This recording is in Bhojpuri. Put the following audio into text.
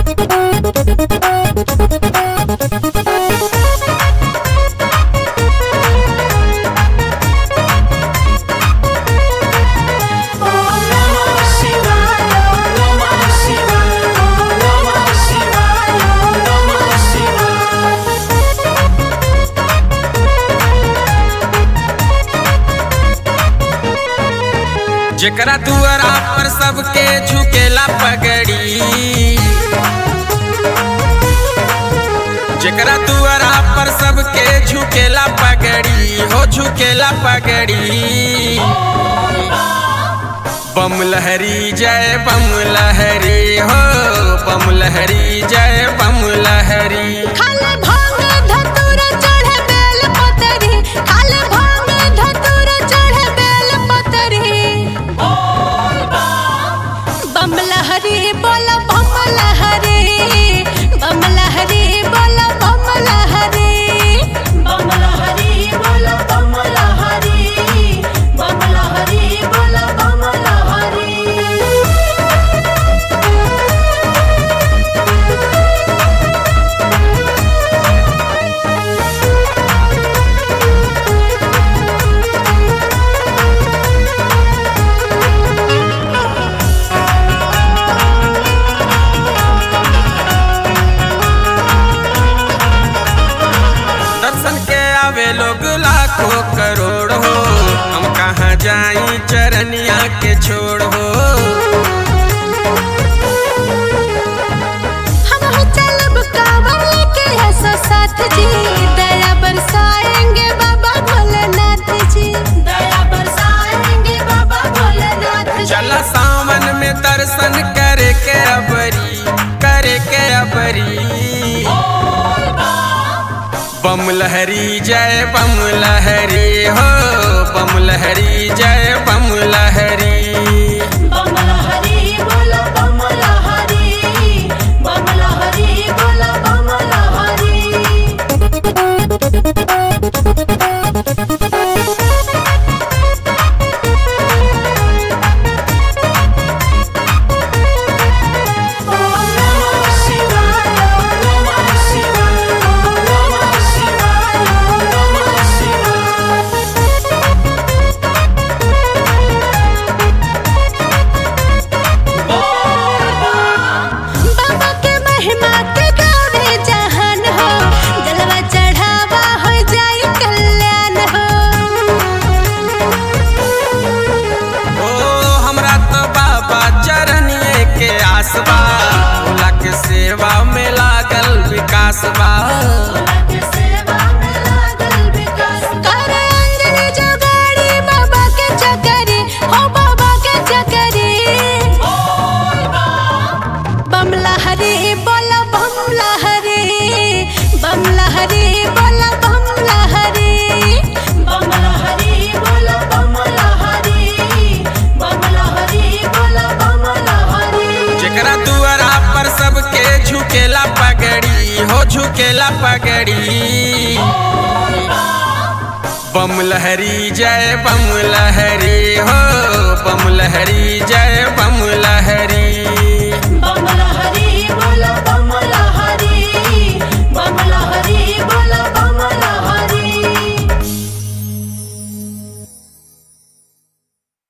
जेकरा दुआरा पर सबके झुकेला पगड़ी जेकरा दुआरा पर सबके झुकेला पगड़ी हो झुकेला पगड़ी बम लहरी जय बम लहरी हो बम लहरी जय बम लहरी खाले भांग धतूर चढ़े बेल पतरी खाले भांग धतूर चढ़े बेल पतरी बम लहरी बोल बम लहरी बम लहरी बोल बम लहरी बम लहरी बोल बम लहरी बम लहरी बोल बम लहरी दर्शन के आवे लोग लाखों करोड़ हो हम कहाँ जाई चरनिया के छोड़ हो हम हो चलब कांवर लेके ऐसा साथ जी दया बरसाएंगे बाबा भोलेनाथ जी दया बरसाएंगे बाबा भोलेनाथ जी चला सावन में दर्शन करे के अबरी करे के अबरी बम लहरी जय बम लहरी हो बम लहरी जय बम लहरी बम लहरी बोलो बम लहरी बम लहरी बोलो बम लहरी बाबा के महिमा के गावे जहान हो जलवा चढ़ावा हो जाई कल्याण हो ओ हमरा तो बाबा चरनिए के आसबा भोला के सेवा में लागल विकास बा करे अंजलि जोगाड़ी बाबा के चकरी हो बाबा के चकरी बम लहरी बोला बम लहरी बम लहरी बोला बम लहरी बम लहरी बोला बम लहरी बम लहरी बोला बम लहरी जेकरा दुआरा पर सबके झुकेला पगड़ी हो झुकेला पगड़ी बम लहरी जय बम लहरी हो बम लहरी जय